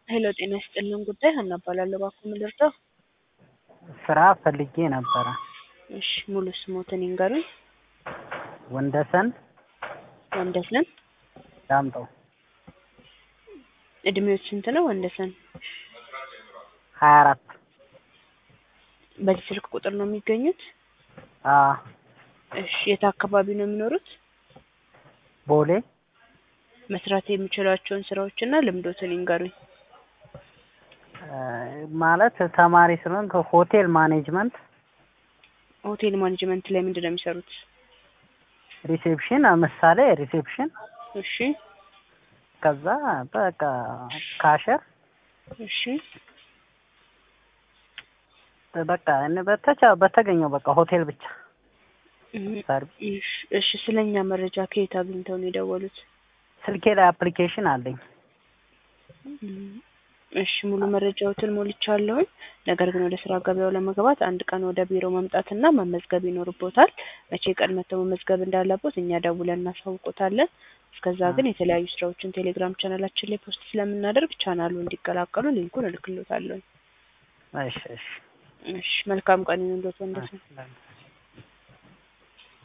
ሄሎ ጤና ይስጥልን ጉዳይ ሀና እባላለሁ። እባክዎ ምን ልርዳው? ስራ ፈልጌ ነበረ። እሺ ሙሉ ስሞትን ይንገሩኝ? ወንደሰን ወንደሰን ዳምጠው እድሜዎት ስንት ነው ወንደሰን? ሀያ አራት በዚህ ስልክ ቁጥር ነው የሚገኙት? አዎ እሺ የት አካባቢ ነው የሚኖሩት? ቦሌ መስራት የሚችሏቸውን ስራዎችና ልምዶትን ይንገሩኝ? እ ማለት ተማሪ ስለሆንኩ ሆቴል ማኔጅመንት ሆቴል ማኔጅመንት ላይ ምንድን ነው የሚሰሩት? ሪሴፕሽን ምሳሌ ሪሴፕሽን እሺ ከዛ በቃ ካሸር እሺ በቃ እኔ በተቻ በተገኘው በቃ ሆቴል ብቻ እህ ሰርቪስ እሺ እሺ ስለኛ መረጃ ከየት አግኝተው ነው የደወሉት? ስልኬ ላይ አፕሊኬሽን አለኝ። እሺ ሙሉ መረጃዎትን ሞልቻለሁኝ። ነገር ግን ወደ ስራ ገበያው ለመግባት አንድ ቀን ወደ ቢሮ መምጣትና መመዝገብ ይኖርቦታል። መቼ ቀን መጥተው መመዝገብ እንዳለቦት እኛ ደውለን እናሳውቆታለን። እስከዛ ግን የተለያዩ ስራዎችን ቴሌግራም ቻናላችን ላይ ፖስት ስለምናደርግ ቻናሉ እንዲቀላቀሉ ሊንኩን እልክሎታለሁ። እሺ እሺ እሺ መልካም ቀን ይሁንልዎት ወንደሰን። እሺ